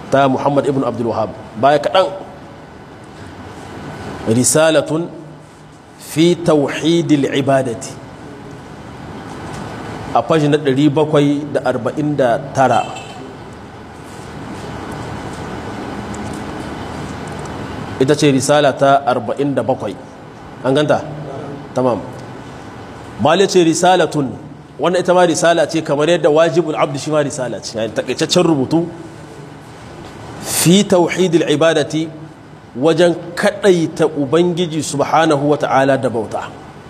ta muhammad ibn abdul wahab baya kaɗan risalatun fi tauhidil ibadati a fashi na 749 ita ce risala ta 47 an ganta tamam mali ce risalatun wannan ita ma risala ce kamar yadda wajibul abdu shi ma risala ce yayin takaitaccen rubutu fi tauhidil ibadati wajen kadaita ubangiji subhanahu wata'ala da bauta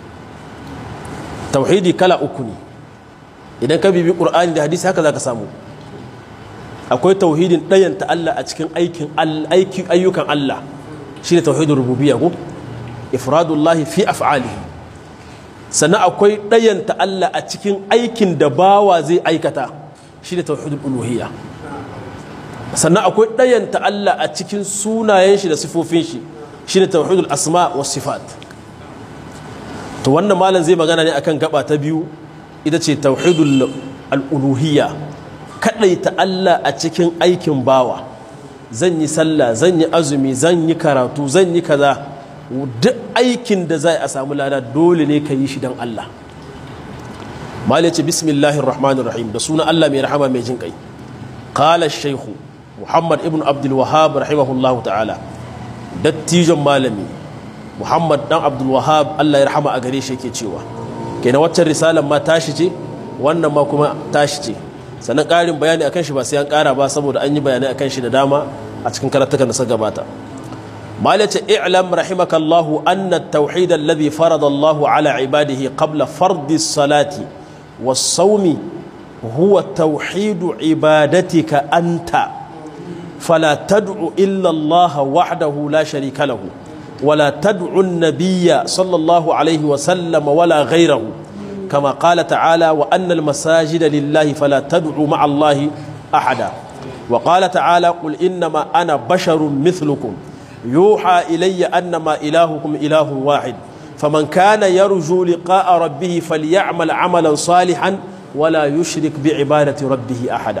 tauhidi kala uku ne idan ka bibi qur'ani da hadisi haka zaka samu akwai tauhidin ɗayanta Allah a cikin aikin aikin ayyukan Allah shine tauhidul rububiyya ko ifradullahi fi af'alihi sannan akwai ɗayanta Allah a cikin aikin da bawa zai aikata shine tauhidul uluhiyya sannan akwai ɗayanta Allah a cikin sunayen shi da sifofin shi shine tauhidul asma was sifat to wannan malam zai magana ne akan gaba ta biyu ita ce tauhidul al-uluhiyya kadaita Allah a cikin aikin bawa zan yi sallah zan yi azumi zan yi karatu zan yi kaza duk aikin da zai a samu lada dole ne ka yi shi don Allah malai ce bismillahir rahmanir rahim da suna Allah mai rahama mai jin kai qala shaykhu muhammad ibn abdul wahhab rahimahullahu ta'ala dattijon malami muhammad dan abdul wahhab Allah ya rahama a gare shi yake cewa kenan waccan risalar ma tashi ce wannan ma kuma tashi ce sannan ƙarin bayani akan shi ba sai an ƙara ba saboda an yi bayanai akan shi da dama a cikin karatukan da suka gabata malace i'lam rahimakallahu anna at-tauhid alladhi farada Allahu ala ibadihi qabla fardi salati was-sawmi huwa tauhid ibadatika anta fala tad'u illa Allah wahdahu la sharika lahu ولا تدعو النبي صلى الله عليه وسلم ولا غيره كما قال تعالى وأن المساجد لله فلا تدعوا مع الله أحدا وقال تعالى قل إنما أنا بشر مثلكم يوحى إلي أنما إلهكم إله واحد فمن كان يرجو لقاء ربه فليعمل عملا صالحا ولا يشرك بعبادة ربه أحدا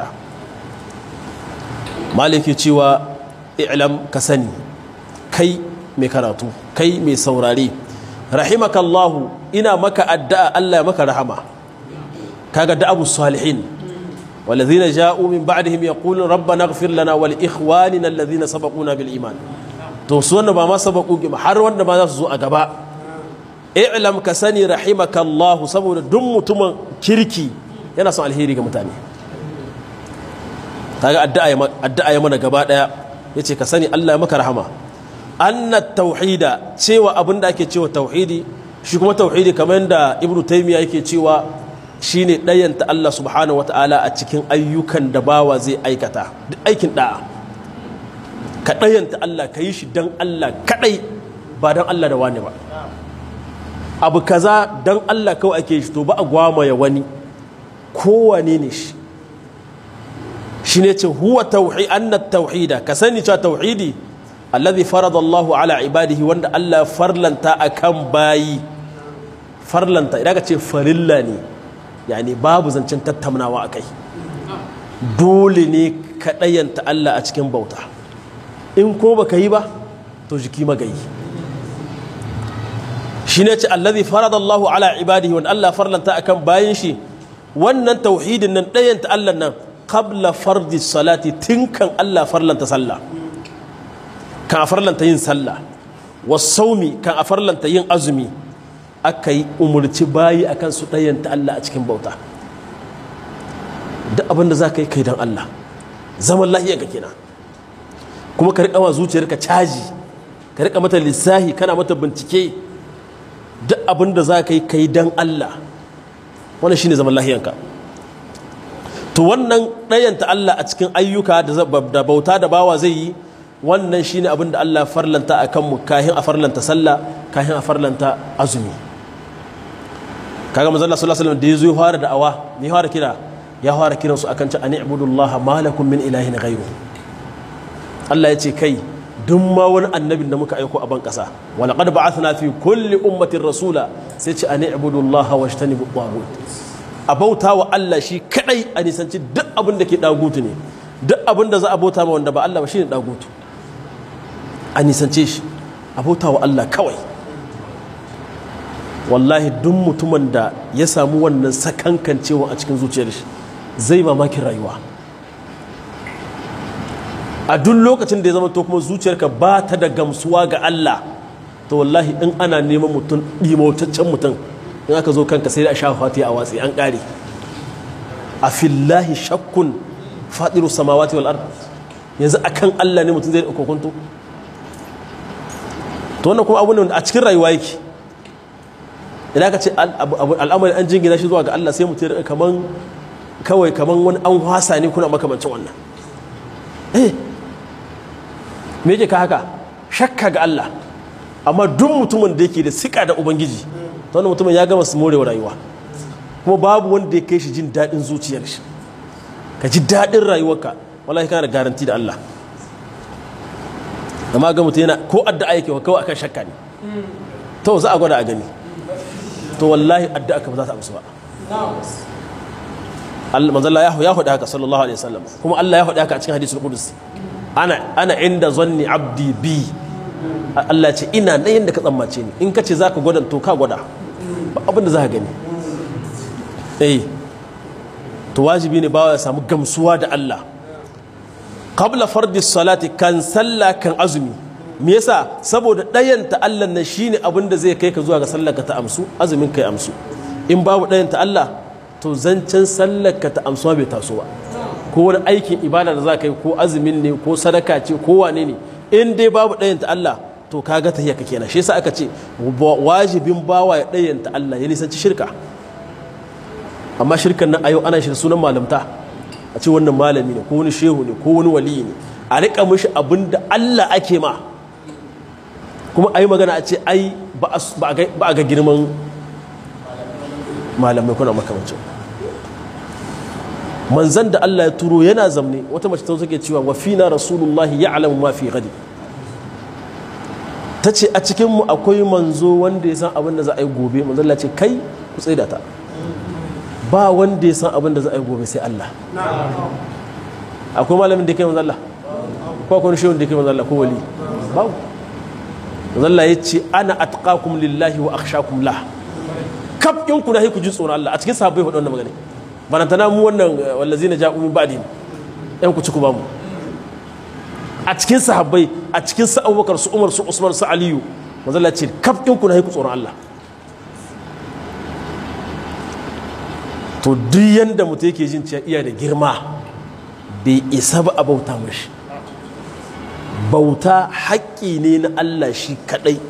مالك يتشوى اعلم كسني كي مكراتو كي مي سوراري rahimakallahu ina maka addu'a Allah maka rahama kaga da'abu salihin walladhina ja'u min ba'dihim yaqulun rabbana ighfir lana wa li ikhwanina alladhina sabaquna bil iman to su wanda ba ma sabaqu har wanda ma za su zo a gaba i'lam ka sani rahimakallahu saboda duk mutumin kirki yana son alheri ga mutane kaga addu'a addu'a ya mana gaba daya yace ka sani Allah ya maka rahama anna tauhida cewa abin da ake cewa tauhidi shi kuma tauhidi kamar yadda ibnu taymiya yake cewa shine ɗayanta Allah subhanahu wataala a cikin ayyukan da bawa zai aikata duk aikin da'a ka ɗayanta Allah ka yi shi dan Allah kadai ba dan Allah da wani ba abu kaza dan Allah kawai ake shi to ba a gwamaya wani kowane ne shi shi ne ce huwa tauhi anna tauhida ka sani cewa tauhidi alladhi farada Allahu ala ibadihi wanda Allah farlanta akan bayi farlanta idan ka ce farilla ne yani babu zancen tattaunawa akai dole ne ka ɗayanta Allah a cikin bauta in ko baka yi ba to jiki magayi shi ne ce alladhi farada Allahu ala ibadihi wanda Allah farlanta akan bayin shi wannan tauhidin nan ɗayanta Allah nan qabla fardi salati tinkan Allah farlanta sallah kan a farlanta yin sallah wasaumi kan a farlanta yin azumi aka yi umarci bayi akan su ɗayanta Allah a cikin bauta duk abinda za ka yi kai don Allah zaman lahiya ga kenan kuma ka riƙa wa zuciyarka caji ka riƙa mata lissahi kana mata bincike duk abinda za ka yi kai don Allah wannan shine zaman lahiyanka to wannan ɗayanta Allah a cikin ayyuka da bauta da bawa zai yi wannan shine abin da Allah farlanta a kanmu kahin a farlanta sallah kahin a farlanta azumi kaga manzo Allah sallallahu alaihi wasallam da yazo ya fara da'awa ne ya fara kira ya fara kiran su akan ta ani'budullaha ma lakum min ilahin ghayru Allah ya ce kai duk ma wani annabin da muka aiko a ban kasa wa laqad ba'athna fi kulli ummatin rasula sai ce ani'budullaha washtanibu taghut a bauta wa Allah shi kadai a nisanci duk abin da ke dagutu ne duk abin da za a bauta ma wanda ba Allah ba shine dagutu a nisance shi a bauta wa Allah kawai wallahi duk mutumin da ya samu wannan sakankancewa a cikin zuciyar shi zai mamakin rayuwa a duk lokacin da ya zama to kuma zuciyarka ba ta da gamsuwa ga Allah to wallahi in ana neman mutum ɗimotaccen mutum in aka zo kanka sai da a sha fati a watsi an ƙare a fillahi shakkun faɗiru samawati wal ard yanzu akan Allah ne mutum zai da kokonto to wannan kuma abu ne a cikin rayuwa yake idan ka ce al'amari an jingina shi zuwa ga Allah sai mutum ya kaman kawai kaman wani an wasa ne kuna makamancin wannan eh me yake ka haka shakka ga Allah amma duk mutumin da yake da sika da ubangiji to wannan mutumin ya gama su morewa rayuwa kuma babu wanda ya kai shi jin daɗin zuciyar shi ka ji daɗin rayuwarka wallahi kana da garanti da Allah amma ga mutum yana ko addu'a yake kawai akan shakka ne to za a gwada a gani to wallahi addu'a ka ba za ta amsu ba Allah manzo Allah ya hudu haka sallallahu alaihi wasallam kuma Allah ya hudu haka a cikin hadisul qudus ana ana inda zanni abdi bi Allah ce ina nan yanda ka tsammace ni in ka ce zaka gwada to ka gwada ba abin da za ka gani eh to wajibi ne bawa ya samu gamsuwa da Allah qabla fardi salati kan sallah kan azumi me yasa saboda ɗayan ta Allah na shine abin da zai kai ka zuwa ga sallar ka ta amsu azumin kai amsu in babu ɗayan ta Allah to zancen sallar ka ta amsuwa bai taso ba ko wani aikin ibada da za ka yi ko azumin ne ko sadaka ce ko wane ne in dai babu ɗayan ta Allah to kaga ta ka kenan shi yasa aka ce wajibin bawa ya ɗayan ta Allah ya nisanci shirka amma shirkan nan a yau ana shi sunan malamta a ce wannan malami ne ko wani shehu ne ko wani wali ne a riƙa mishi abin da Allah ake ma kuma a yi magana a ce ai ba a ga girman malamai kuna makamancin manzan da Allah ya turo yana zamne wata mace ta take cewa wa fina rasulullahi ya'lamu ma fi gadi ta ce a cikinmu akwai manzo wanda ya san abin da za a yi gobe manzan Allah ce kai ku tsaida ta ba wanda ya san abin da za a yi gobe sai Allah akwai malamin da ke manzan Allah ko akwai shehun da ke manzan Allah ko wali babu manzan Allah ya ce ana atqakum lillahi wa akhshakum la kaf in ku na ku ji tsoron Allah a cikin sahabbai faɗa wannan magana banantana mu wannan wallazina ja'u min ba'dihim yan ku ci ku ba mu a cikin sahabbai a cikin su abubakar su umar su usman su aliyu mazalla ce kaf ɗin ku na haiku tsoron Allah to duk yanda mutum yake jin cewa iya da girma bai isa ba a bauta mashi bauta haƙƙi ne na Allah shi kaɗai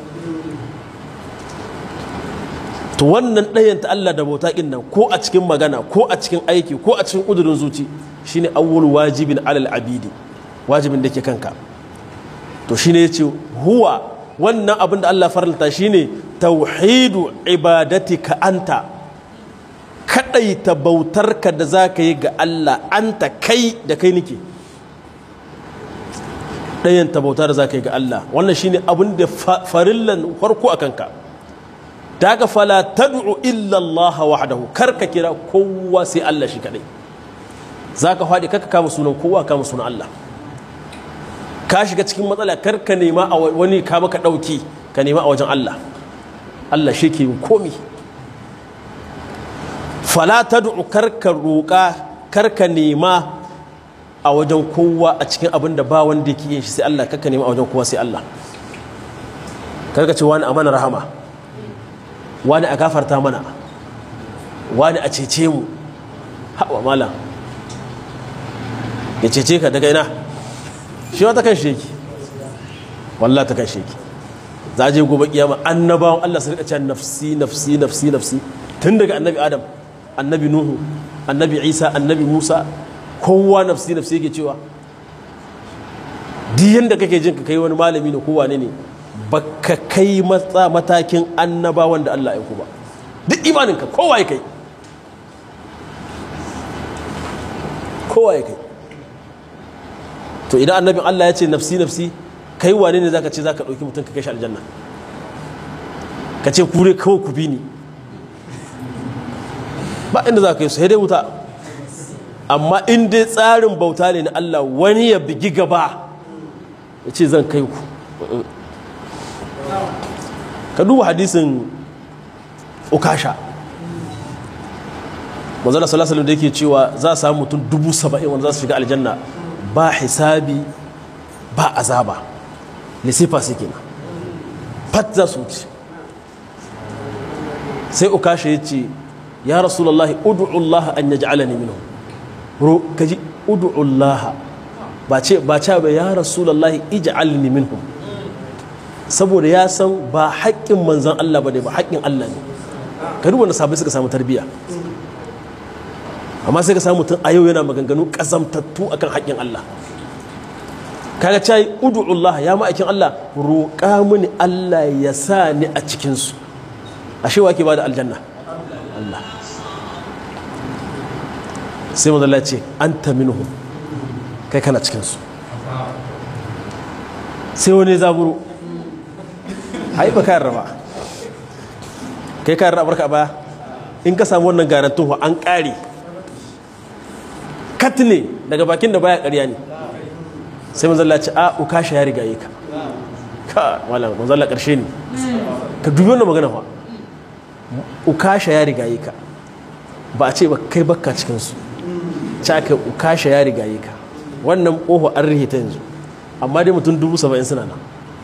to wannan ɗayan ta Allah da bauta ƙin nan ko a cikin magana ko a cikin aiki ko a cikin ƙudurin zuci shine awwal wajibin alal abidi wajibin da ke kanka to shine yace huwa wannan abin da Allah farlata shine tauhidu ibadatika anta kadaita bautarka da zaka yi ga Allah anta kai da kai nike ɗayan ta bauta da zaka yi ga Allah wannan shine abin da farillan farko a kanka daga fala tad'u illa Allah wahdahu karka kira kowa sai Allah shi kadai zaka faɗi kaka kama sunan kowa kama sunan Allah ka shiga cikin matsala kar ka nema a wani ka maka ɗauki ka nema a wajen Allah Allah shi ke komi fala tad'u karka roƙa karka nema a wajen kowa a cikin abin da ba wanda yake yin shi sai Allah karka nema a wajen kowa sai Allah karka ce wani a mana rahama wani a gafarta mana wani a cece mu hawa malam ya cece ka daga ina shi wata kan sheki wallah ta kan sheki za a je gobe kiyama annabawan Allah su rika cewa nafsi nafsi nafsi nafsi tun daga annabi adam annabi nuhu annabi isa annabi musa kowa nafsi nafsi yake cewa duk yanda kake jin ka kai wani malami ne kowa ne ne baka kai matsa matakin annabawan da Allah ya ku ba duk imaninka kowa ya kai kowa ya kai to idan annabin Allah ya ce nafsi nafsi kai wane ne zaka ce zaka dauki mutum ka kai shi aljanna ka ce kure kawai ku bi ni ba inda za ka yi su dai wuta amma in dai tsarin bauta ne na Allah wani ya bigi gaba ya ce zan kai ku ka duba hadisin ukasha manzana salasalin da yake cewa za a samu mutum dubu saba'in wanda za su shiga aljanna ba hisabi ba azaba lisifa su kenan fat za su wuce sai ukasha ya ce ya rasulallah udu'ullah an yaj'alani minhu ro kaji udu'ullah ba ce ba ce ba ya rasulallah ij'alni minhum saboda ya san ba haƙƙin manzan Allah ba ne ba haƙƙin Allah ne ka duba na sabai suka samu tarbiyya amma sai ka samu mutum a yau yana maganganu ƙazamtattu akan haƙƙin Allah kaga cai udu'ullah ya ma'aikin Allah roƙa mini Allah ya sa ni a cikinsu ashe wa ke ba da aljanna Allah sai mazalla ce an ta minuhu kai kana cikinsu sai wani zaburo hai ba kayan raba kai kayan rabar ka ba in ka samu wannan garantun an ƙari kat ne daga bakin da baya ƙarya ne sai mazalla ce a ukasha ya rigaye ka ka malam mazalla ƙarshe ne ka dubi wannan magana fa ukasha ya rigaye ka ba a ce ba kai bakka cikinsu ci aka ukasha ya rigaye ka wannan ƙofa an rihe ta yanzu amma dai mutum dubu saba'in suna nan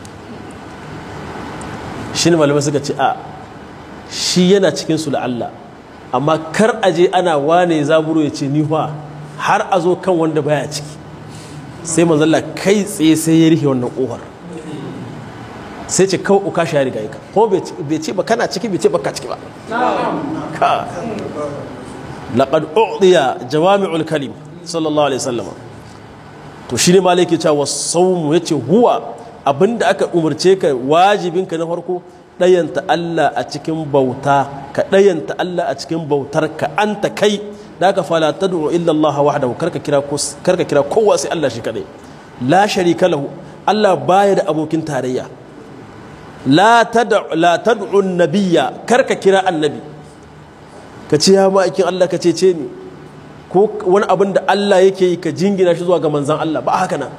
shi ne malamai suka ce a shi yana cikinsu da Allah amma kar a je ana wane zaburo ya ce ni fa har a zo kan wanda baya ciki sai manzalla kai tsaye sai ya rihe wannan ƙofar sai ce kawai uka shi ya riga ka ko bai ce ba kana ciki bai ce ba ka ciki ba ka laqad u'diya jawami'ul kalim sallallahu alaihi wasallam to shine malaki cewa sawmu yace huwa abinda aka umarce ka wajibinka na farko dayanta Allah a cikin bauta ka dayanta Allah a cikin bautar ka anta kai da ka fala tad'u illa Allah wahdahu karka kira karka kira kowa sai Allah shi kadai la sharika lahu Allah baya da abokin tarayya la tad'u nabiyya karka kira annabi ka ce ya ma'aikin Allah ka cece ni ko wani abin da Allah yake yi ka jingina shi zuwa ga manzan Allah ba haka nan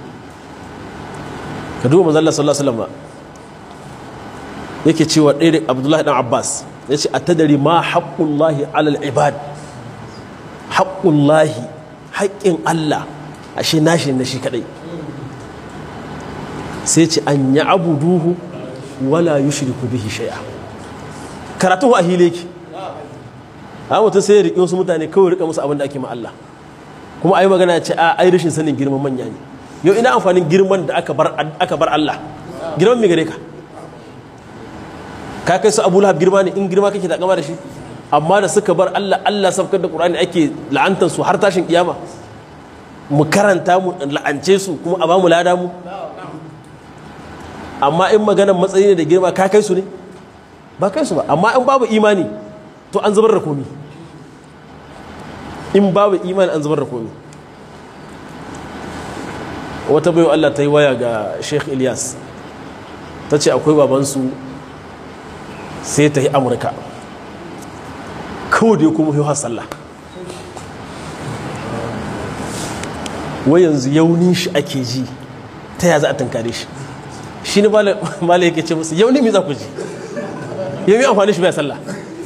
ka duba manzan Allah sallallahu alaihi wasallam yake cewa ɗaya Abdullahi dan Abbas ya ce atadari ma haqqullahi alal ibad haqqullahi haƙƙin Allah ashe nashi na shi kadai sai ce an ya abuduhu wala yushriku bihi shay'a karatu a hile ki a mutum sai ya riƙe wasu mutane kawai riƙa musu abin da ake ma Allah kuma ayi magana ce a ai rashin sanin girman manya ne yau ina amfanin girman da aka bar aka bar Allah girman me gare ka ka kai su Abu Lahab girma ne in girma kake da kama da shi amma da suka bar Allah Allah sabkar da Qur'ani ake la'antar su har tashin kiyama mu karanta mu la'ance su kuma a ba mu lada mu amma in maganar matsayi ne da girma ka kai su ne ba kai su ba amma in babu imani to an zubar da komi in babu imani an zubar da komi wata bayo Allah ta yi waya ga Sheikh Ilyas ta ce akwai babansu sai ta yi amurka kawai da ya kuma yi sallah wai yanzu yaunin shi ake ji ta ya za a tankare shi shi ne mala yake ce musu yau ne mi za ku ji yau mi amfani shi bai sallah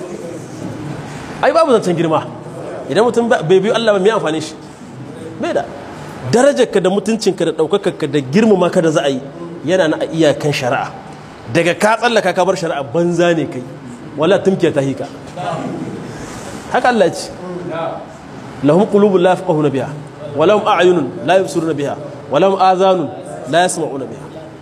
ai babu zancen girma idan mutum bai biyu Allah ba mai amfani shi bai da darajarka da mutuncinka da ɗaukakarka da girmama ka da za a yi yana na iyakan shari'a daga ka tsallaka ka bar shari'a banza ne kai wala tumkiya ta hika haka Allah ce lahum qulubun la yafqahuna biha wa lahum a'yunun la yubsiruna biha wa lahum adhanun la yasma'una biha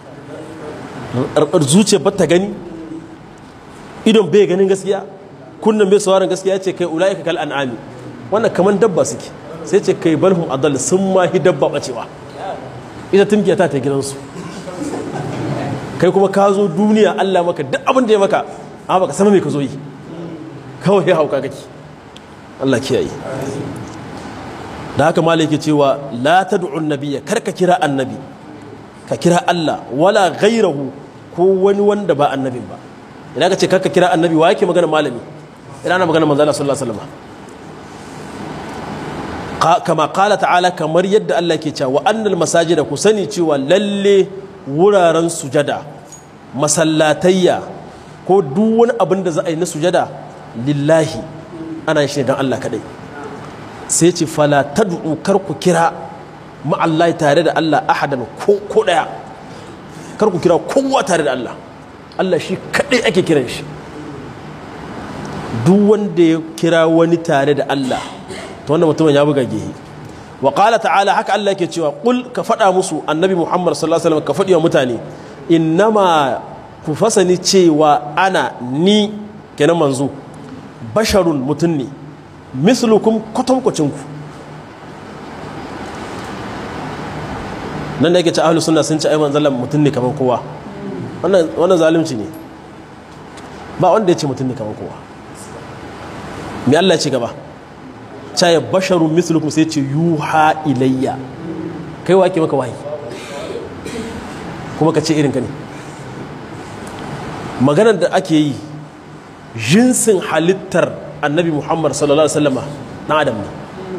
zuciya ba ta gani idon bai ganin gaskiya kunnan bai sauraron gaskiya ce kai ula'ika kal an'ami wannan kaman dabba suke sai ce kai balhum adall sun ma hi dabba bacewa ita tumkiya ta ta gidansu kai kuma ka zo duniya Allah maka duk abin da ya maka amma baka sama me ka zo yi kawai ya hauka kake Allah kiyaye da haka malai ke cewa la tad'u nabiyya kar ka kira annabi ka kira Allah wala ghairahu ko wani wanda ba annabin ba idan ka ce kar ka kira annabi wa yake magana malami idan ana magana manzo Allah sallallahu alaihi wasallam kama kala ta'ala kamar yadda Allah ke cewa annal masajida ku sani cewa lalle wuraren sujada masallatayya ko duk wani abin da za a yi na sujada lillahi ana shi don Allah kadai sai ce fala tad'u kar ku kira ma'allahi tare da Allah ahadan ko ko daya kar ku kira kowa tare da Allah Allah shi kadai ake kiran shi duk wanda ya kira wani tare da Allah to wanda mutumin ya buga gehe wa qala ta'ala haka Allah yake cewa qul ka faɗa musu annabi Muhammad sallallahu alaihi wasallam ka faɗi wa mutane innama ku fasani cewa ana ni kenan manzo basharun mutum ne mislukum kwatankwacin ku nan da yake ce ahlus sunna sun ce ai manzon mutum ne kamar kowa wannan wannan zalunci ne ba wanda ya ce mutum ne kamar kowa me Allah ya ce gaba ta ya basharun mislukum sai ce yuha ilayya kai wa ke maka wahayi kuma ka ce irin ka ne maganar da ake yi jinsin halittar annabi muhammad sallallahu alaihi wasallama na adam ne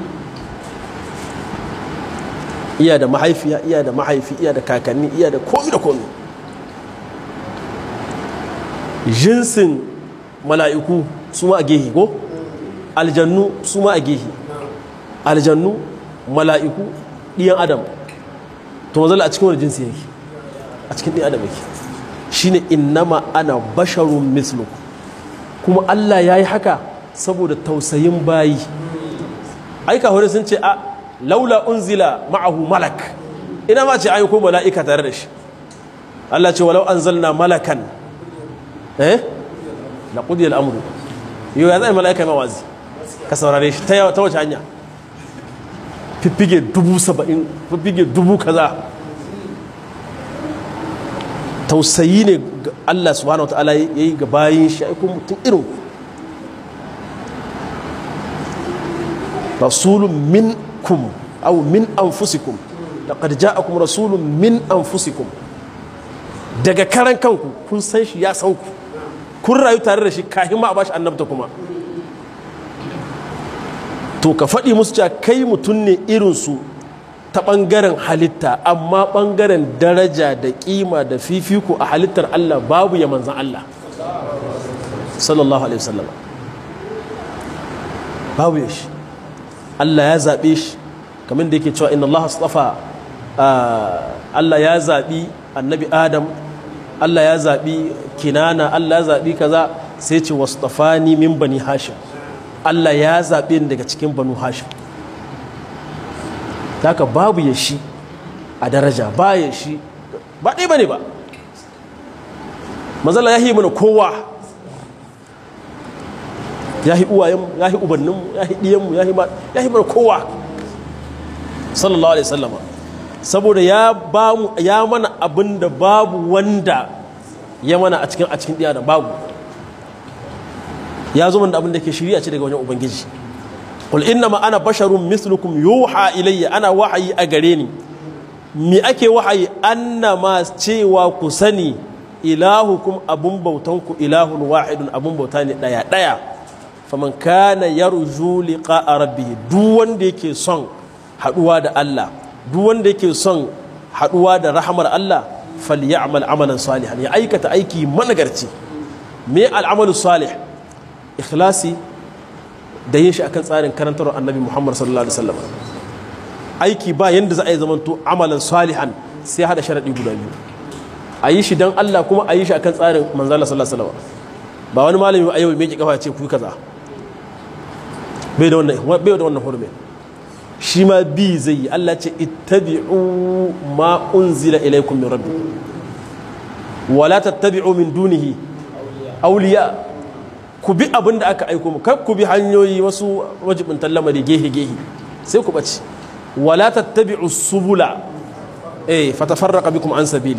iya da mahaifiya iya da mahaifi iya da kakanni iya da komi da komi jinsin mala'iku su ma a gehe ko aljannu su ma a gehe aljannu mala'iku ɗiyan adam to mazala a cikin wani jinsi yake a cikin ɗiyan adam yake shine innama ana basharun mislu kuma Allah ya yi haka saboda tausayin bayi aika hore sun ce a laula unzila ma'ahu malak ina ma ce ayyuko mala'ika tare da shi Allah ce walau anzalna malakan eh la qudiya al-amru yau ya zai mala'ika ma wazi ka saurare shi ta wace hanya fiffige dubu saba'in fiffige dubu kaza tausayi ne Allah subhanahu wa ta'ala ya yi ga bayin shi aikun mutum irin rasulun minkum au min anfusikum laqad ja'akum rasulun min anfusikum daga karan kanku kun san shi ya san ku kun rayu tare da shi kahin ma a bashi annabta kuma to ka faɗi musu cewa kai mutum ne irinsu ta ɓangaren halitta amma ɓangaren daraja da ƙima da fifiko a halittar Allah babu ya manzan Allah sallallahu alaihi wasallam babu ya shi Allah ya zaɓe shi kamar da yake cewa inna Allah astafa Allah ya zaɓi annabi Adam Allah ya zaɓi kinana Allah ya zaɓi kaza sai ce wastafani min bani hashim Allah ya zaɓe ni daga cikin banu hashim haka babu ya shi a daraja ba ya shi ba ɗaya ba ne ba mazala ya yi mana kowa ya yi uwayenmu ya yi ubanninmu ya yi ɗiyanmu ya yi mana kowa sallallahu alaihi sallama saboda ya ba mu ya mana abin da babu wanda ya mana a cikin a cikin ɗiya da babu ya zo da abin da ke shirya ce daga wajen ubangiji qul inna ma ana basharun mislukum yuha ilayya ana wahayi a gare ni me ake wahayi annama cewa ku sani ilahukum abun bautan ku ilahun wahidun abun bauta ne daya daya faman kana yarju liqa'a rabbih duk wanda yake son haduwa da Allah duk wanda yake son haduwa da rahamar Allah falyamal amalan salihan ya aikata aiki managarci me al'amalu salih ikhlasi da yin shi akan tsarin karantar annabi muhammad sallallahu alaihi wasallam aiki ba yanda za a yi zamanto amalan salihan sai hada sharadi guda biyu a yi shi don allah kuma a yi shi akan tsarin manzala sallallahu alaihi wasallam ba wani malami a yau mai ki kafa ce ku kaza bai da wannan bai da wannan hurumin shi ma bi zai yi allah ce ittabi'u ma unzila ilaykum min rabbi wala tattabi'u min dunihi awliya ku bi abin da aka aiko mu kar ku bi hanyoyi wasu wajibin lamari gehe gehe sai ku bace wala tattabi'u subula eh fatafarraqa bikum an sabili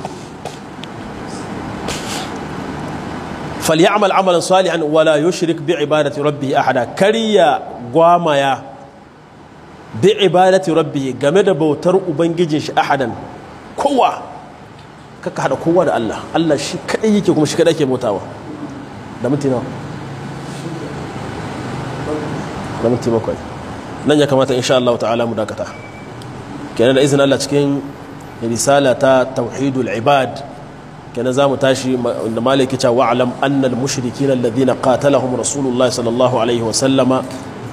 falyamal amalan salihan wala yushrik bi ibadati rabbih ahada kariya gwamaya bi ibadati rabbih game da bautar ubangijin shi ahadan kowa kaka hada kowa da Allah Allah shi kadai yake kuma shi kadai yake bautawa da minti nawa da minti bakwai nan ya kamata insha Allah ta'ala mu dakata kenan da izinin Allah cikin risala ta tauhidul ibad kenan za mu tashi da malaki cewa wa'alam annal mushrikin alladhina qatalahum rasulullahi sallallahu alaihi wa sallama